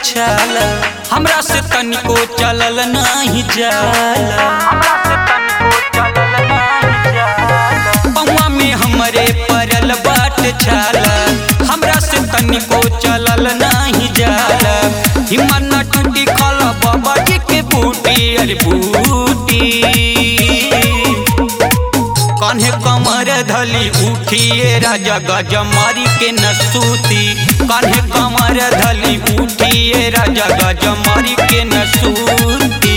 छाला हमरा से तनिको चलल नाही जाला हमरा से तनिको चलल नाही जाला पौवा में हमरे परल बाट छाला हमरा से तनिको चलल नाही जाला हिम्मत न टूटी खल बाबा जी के बूटी अरे बूटी कान्हे कमर धली उठिए राजा गजमारी के नसूती कान्हे कमर धली उठिए राजा गजमारी के नसूती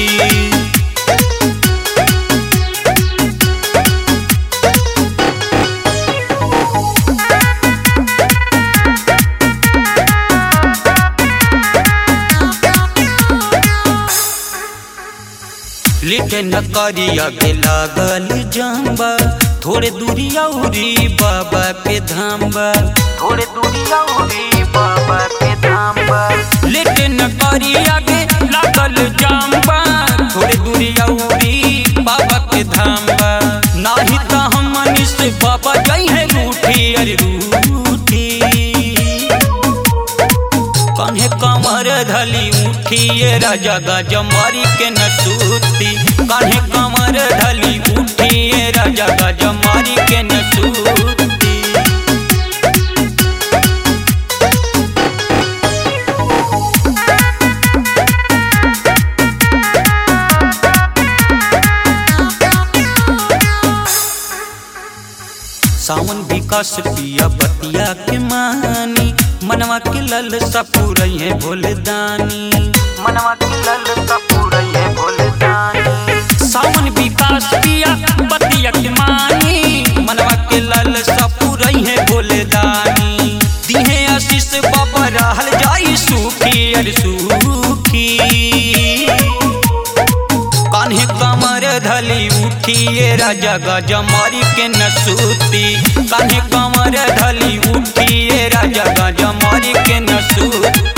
लिटे न करिया के लागल जाम्बा थोड़े दूरी औरी बाबा के धाम्बा थोड़े दूरी औरी बाबा के धाम्बा लिटे न करिया के लागल जाम्बा थोड़े दूरी औरी बाबा के धाम्बा नाही त हमनी से बाबा जई है रूठी अरे रूठी कान्हे कमर धली उठिए राजा गजमारी के नसूती कान्हे कमर धली उठिए राजा गजमारी के नसूती सावन विकास पिया बतिया के मानी मनवा के लल सपूरई है भोलदानी मनवा के लल सपूरई है भोलदानी सावन विकास पिया बतिया के मानी मनवा के लल सपूरई है भोलदानी दिहे आशीष बाबा रहल जाई सुखी अरे सुखी कान्हे कमर धली उठिए राजा गजमारी के नसूती कान्हे कमर धली उठिए राजा गजमारी के नसूती